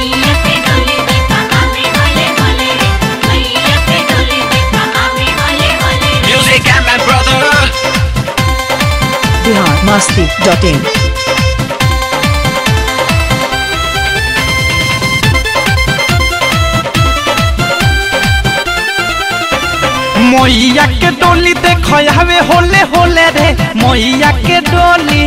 मैया के डोली देखा आवे होले होले रे मैया के डोली देखा आवे होले होले रे Music and my brother. Bihar Masti dot in मैया के डोली देख हवे होले होले रे मैया के डोली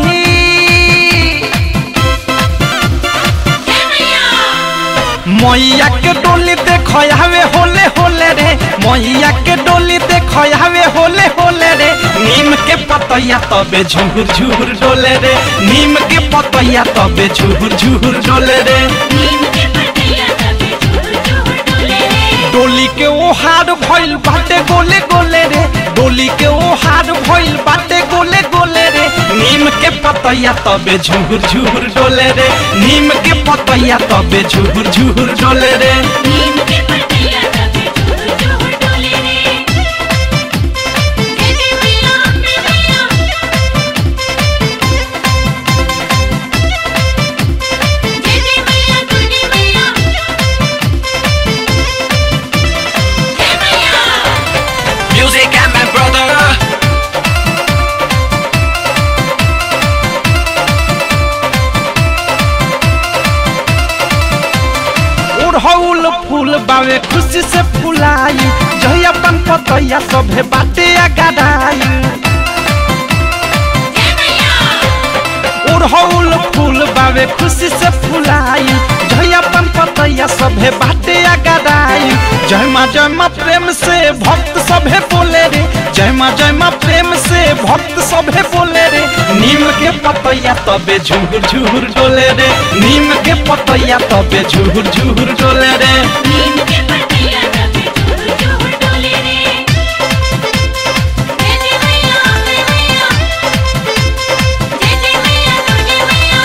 मैया के डोली देख हवे होले होले रे मैया के डोली देख हवे होले होले रे नीम के पतैया तबे झूर झूर डोले रे नीम के पतैया तबे झूर झूर डोले रे नीम के पतैया तबे झूर झूर डोले रे डोली के ओ हार भइल बाटे गोले गोले रे डोली के ओ हार भइल बाटे गोले गोले रे नीम के पतैया तबे झूर झूर डोले रे नीम के पतैया तबे झूर झूर डोले रे नीम के पतैया तबे झूर झूर डोले रे जय जय मैया अम्बे मैया जय जय मैया दुर्गे मैया जय मैया Music and my brother. उड़हौल फूल बावे खुशी से फुलाई जही अपन पतैया सभे बाटे अगड़ाई जय मैया उड़हौल फूल बावे खुशी से फुलाई जही अपन पतैया सभे बाटे अगड़ाई जय माँ जय माँ प्रेम से भक्त सभे बोले रे जय माँ जय माँ प्रेम से भक्त सभे बोले रे नीम के पतैया तबे झूर झूर डोले रे नीम के पतैया तबे झूर झूर डोले रे नीम के पतैया तबे झूर झूर डोले रे जय जय मैया अम्बे मैया जय जय मैया दुर्गे मैया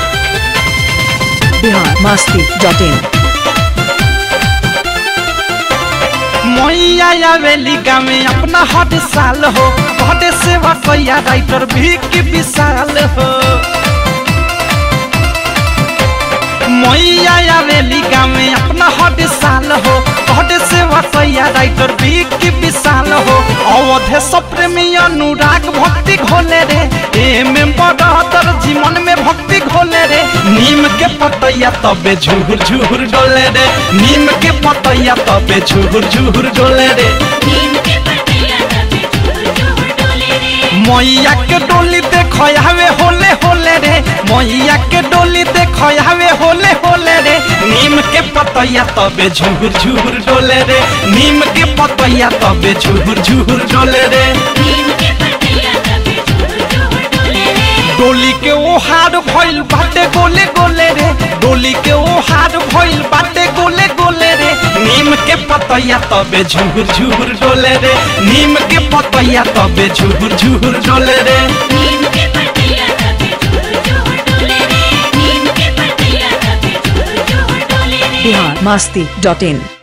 बिहार मस्ती डॉट इन मैया आवेली गामे अपना हर साल हो बड़े सेवा कैया राइटर भी की विशाल हो मैया आवेली गामे अपना हर साल हो बड़े सेवा कैया राइटर भी की विशाल हो अवधे सप्रेमी अनुराग भक्ति घोले रे ए में बड़तर जीवन में भक्ति घोले रे नीम के पतैया तबे झूर झूर डोले रे नीम के पतैया तबे झूर झूर डोले रे नीम के पतैया तबे झूर झूर डोले रे मैया के डोली देख हवे होले होले रे मैया के डोली देख हवे होले होले रे नीम के पतैया तबे झूर झूर डोले रे नीम के पतैया तबे झूर झूर डोले रे नीम के पतैया तबे झूर झूर डोले रे डोली के ओ हार भइल बाटे गोले गोले रे डोली के ओ हार भइल बाटे गोले गोले रे नीम के पतैया तबे झूर झूर डोले रे नीम के पतैया तबे झूर झूर डोले रे नीम के पतैया तबे झूर झूर डोले रे नीम के पतैया तबे झूर झूर डोले रे बिहार मस्ती डॉट इन